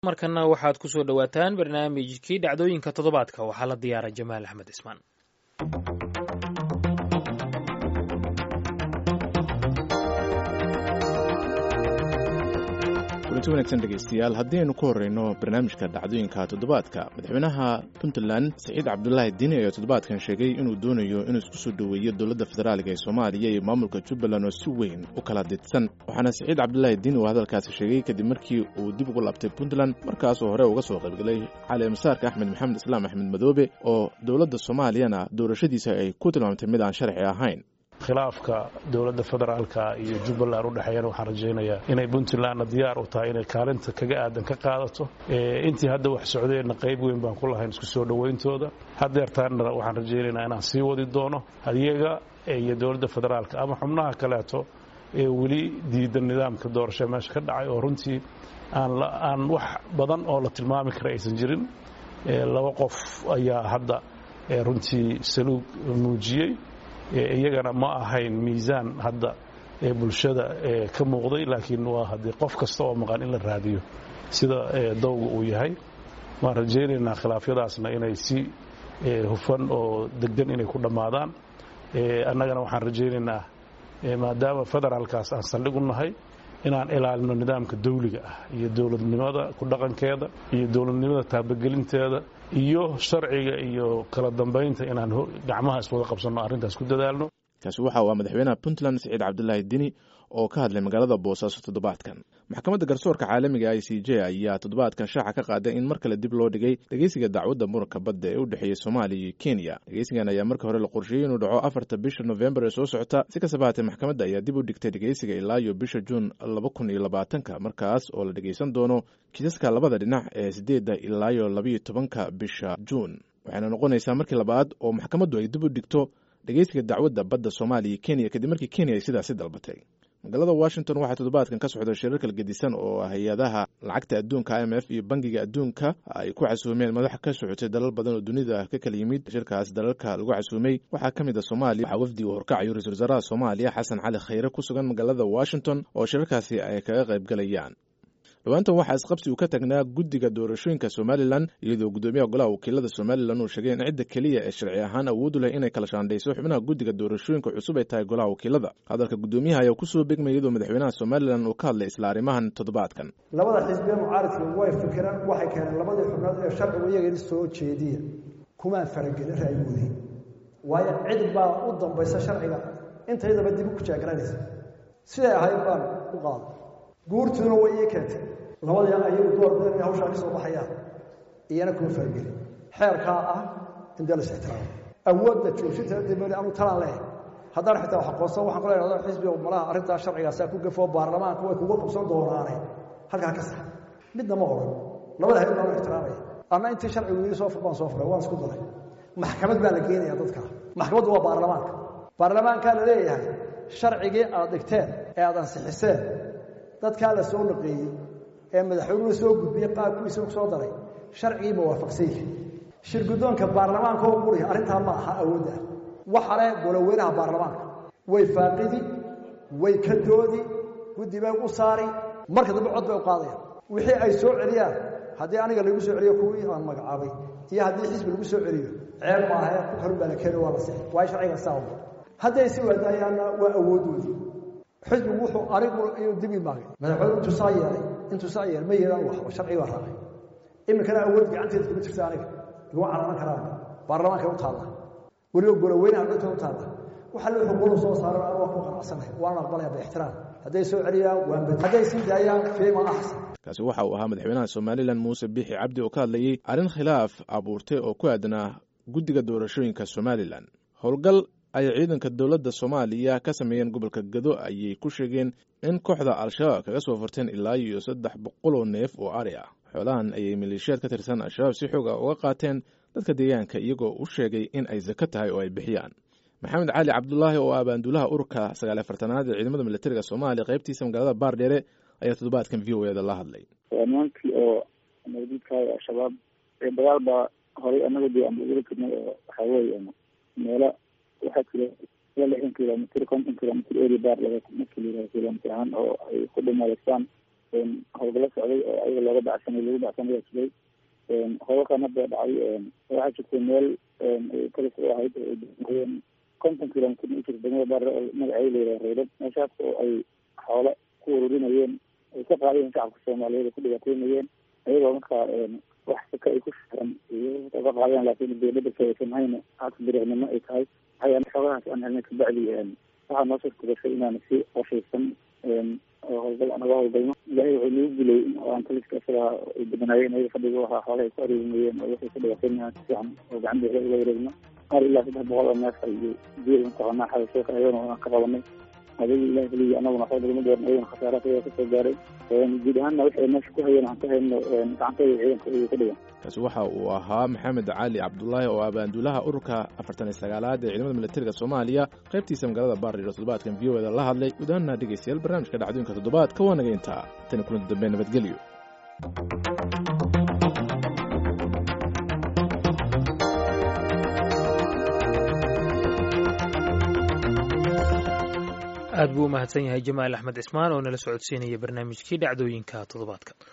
markana waxaad ku soo dhowaataan barnaamijkii dhacdooyinka toddobaadka waxaa la diyaaray jamaal axmed cismaan kulanti wanaagsan dhegaystayaal haddii ku horreyno barnaamijka dhacdooyinka toddobaadka madaxweynaha puntland siciid cabdulaahi diini ayaa toddobaadkan sheegay inuu doonayo inuu isku soo dhoweeyo dowladda federaaliga ee soomaaliya iyo maamulka jubbaland oo si weyn u kala didsan waxaana siciid cabdulaahi diini uu hadalkaasi sheegay kadib markii uu dib ugu laabtay puntland markaasoo hore uga soo qaybgalay cali masaarka axmed maxamed islaam axmed madoobe oo dowladda soomaaliyana doorashadiisa ay ku tilmaamtay mid aan sharci ahayn khilaafka dowladda federaalka iyo jubbaland u dhexeeyana waxaan rajaynayaa inay puntlandna diyaar u tahay inay kaalinta kaga aadan ka qaadato intii hadda wax socdeenna qayb weyn baan ku lahayn isku soo dhowayntooda haddeertaanna waxaan rajaynaynaa inaan sii wadi doono adiyaga iyo dowladda federaalka ama xubnaha kaleeto ee weli diidan nidaamka doorasho meesha ka dhacay oo runtii aan wax badan oo la tilmaami kara aysan jirin laba qof ayaa hadda runtii saluug muujiyey iyagana ma ahayn miisaan hadda ee bulshada ka muuqday laakiin waa haddii qof kasta oo maqan in la raadiyo sida dowga uu yahay waan rajaynaynaa khilaafyadaasna inay si hufan oo deggan inay ku dhammaadaan annagana waxaan rajaynaynaa maadaama federaalkaas aan saldhig u nahay inaan ilaalino nidaamka dawliga ah iyo dowladnimada ku dhaqankeeda iyo dowladnimada taabagelinteeda iyo sharciga iyo kala dambaynta inaan gacmaha iswada qabsanno arrintaas ku dadaalno kaasi waxa uu madaxweynaha puntland siciid cabdulaahi dini oo ka hadlay magaalada boosaaso toddobaadkan maxkamadda garsoorka caalamiga i c j ayaa toddobaadkan shaaca ka qaaday in mar kale dib loo dhigay dhegeysiga dacwadda muranka badda ee u dhexeeya soomaaliya iyo kenya dhegeysigan ayaa markii hore la qorsheeyey inuu dhaco afarta bisha nofembar ee soo socota si kastaba haatee maxkamadda ayaa dib u dhigtay dhegeysiga ilaa iyo bisha juun laba kun iyo labaatanka markaas oo la dhegeysan doono kiisaska labada dhinac ee sideedda ilaa iyo labayo tobanka bisha juun waxayna noqonaysaa markii labaad oo maxkamaddu ay dib u dhigto dhegeysiga dacwadda badda soomaaliya iyo kenya kadib markii kenya ay sidaasi dalbatay magaalada washington waxaa toddobaadkan ka socda shirar kala gedisan oo hay-adaha lacagta adduunka i m f iyo bangiga adduunka ay ku casuumeen madax ka socotay dalal badan oo dunida ka kala yimid shirkaas dalalka lagu casuumay waxaa ka mid a soomaaliya waxaa wafdi uu horkacayo ra-isul wasaaraha soomaaliya xasan cali khayre ku sugan magaalada washington oo shirarkaasi ay kaga qayb galayaan dhowaantan waxaa isqabsi uu ka tagnaa guddiga doorashooyinka somalilan iyadoo guddoomiyaha golaha wakiilada somalilan uu sheegay in cidda keliya ee sharci ahaan awoodu leh inay kala shaandhayso xubnaha guddiga doorashooyinka cusub ay tahay golaha wakiilada hadalka guddoomiyaha ayaa kusoo begmay iyadoo madaxweynaha somalilan uu ka hadlay isla arrimahan toddobaadkan labada xisbiye mucaaridka way fikireen waxay keeneen labadii xubnood ee sharcigu iyagani soo jeediya kumaan faragelin ra'yigoodii waayo cid baa u dambaysa sharciga intaydaba dib u kujaagaranaysa siday ahayd baan u qaaday guurtuna way ii keentay labadii ayagu door badan inay hawshaa ka soo baxayaan iyana kuma fargelin xeerkaa ah in dee las ixtiraamo awoodda joogsinta dibali anu talaan leeyahay haddaan xitaa wax aqoonsan waxaan kula idhahdo xisbiga malaha arrintaa sharcigaasaa ku gafoo baarlamaanka way kuga qabsan doonaane halkaa ka sax midna ma odhan labada hayad baan u ixtiraamaya anna intii sharcigu ii soo fur baan soo furay waan isku daray maxkamad baa la geenaya dadka maxkamaddu waa baarlamaanka baarlamaankaa la leeyahay sharcigii aad dhigteen ee aad ansixiseen dadkaa la soo naqeeyey ee madaxweynuhu soo gudbiyey qaabkiisa ku soo daray sharcigiiba waafaqsan yihi shir guddoonka baarlamaanka oo quriya arrintaa ma aha awoodda waxa leh goloweynaha baarlamaanka way faaqidi way ka doodi guddi bay u saari marka dambe cod bay u qaadayaan wixii ay soo celiyaan haddii aniga lagu soo celiyo kuwii aan magacaabay iyo haddii xisbi lagu soo celiyo ceeb maaha ku kalun baa la keeni waa la sixi waayo sharciga saa hadday si waadaayaanna waa awoodoodii xisbigu wuxuu anigu inuu dib imaagay madaxweyne intuu saa yeelay intuu saa yeelay ma yeelan waxba sharci baa raacay iminkana awood gacanteeda kuma jirta aniga iguma calaman karaan baarlamaanka u taalla weliba goloweynaha dhinta u taalla waxa la xuquuqdu soo saaran anigu waan ku qanacsanahay waan aqbalaya biixtiraam hadday soo celiyaan waan bad hadday sii daayaan fiima axsan kaasi waxa uu ahaa madaxweynaha somalilan muuse biixi cabdi oo ka hadlayey arrin khilaaf abuurtay oo ku aadanaa guddiga doorashooyinka somalilan howlgal ay ciidanka dowladda soomaaliya ka sameeyeen gobolka gado ayay ku sheegeen in kooxda al-shabaab kaga soo furteen ilaa iyo saddex boqol oo neef oo ari ah xoolahan ayay maleeshiyaad ka tirsan al-shabaab si xoog ah uga qaateen dadka deegaanka iyagoo u sheegay in ay sako tahay oo ay bixiyaan maxamed cali cabdulaahi oo ah baanduulaha ururka sagaal afartanaad ee ciidamada militariga soomaaliya qaybtiisa magaalada baardheere ayaa toddobaadkan v o eda la hadlay nimankii oo nabadiidkahay al-shabaab ee dagaal baa horay anaga dee aan ugula jirnay oo waxaa weeye meelo waxaa jira ila lixdan kilomitr konton kilomitr eri baar laga markii la yihahdo kilomitr ahaan oo ay ku dhumadeystaan howlgalo socday oo ayaga looga dacsanay lagu dacsanaya siday howlkan hadda dhacay waxaa jirtay meel kalis u ahayd ooen konton kilomitr u jirta degmada baare oo magaceeda layidhaha reydad meeshaas oo ay xoolo ku ururinayeen ay ka qaadayeen shacabka soomaaliyeed ay ku dhibaateynayeen ayagoo markaa wax saka ay ku firan iyo ka qaadeen laakiin dowladda saysan hayna haka dariiqnimo ay tahay waxay xoogahaas aan helnay kabacdi waxaa noo suurta gashay inaan si qorshaysan howlgal anaga howlgalno ilaahay wuxuu nagu gulay aan taliska isagaa ay badanaayeen ayaga fadhiga waxaa xoolaha ay ku areemayeen oo waxay ku dhibaateynayaan si fiican oo gacan bixi uga wareegno qaar ilaa saddex boqol oo neefar iyo geel mataqaanaa xabasheeka ayagana aan ka qabanay adiga ilahi keliya anaguna waxba nagama gaarin ayagana khasaaraas ayaa kasoo gaaray guud ahaanna wixii meesha ku hayeen aan ka hayno gacanteeda ciidanka ayay ka dhigan kaasi waxa uu ahaa maxamed cali cabdulaahi oo abaanduulaha ururka afartan iyo sagaalaad ee ciidamada militariga soomaaliya qaybtiisa magaalada baariiro toddobaadkan v o eda la hadlay guud ahaanna dhegeystayaal barnaamijka dhacdooyinka toddobaadka waa naga intaa tani kulanti dambe nabadgelyo aad buu u mahadsan yahay jamaal axmed cismaan oo nala socodsiinaya barnaamijkii dhacdooyinka toddobaadka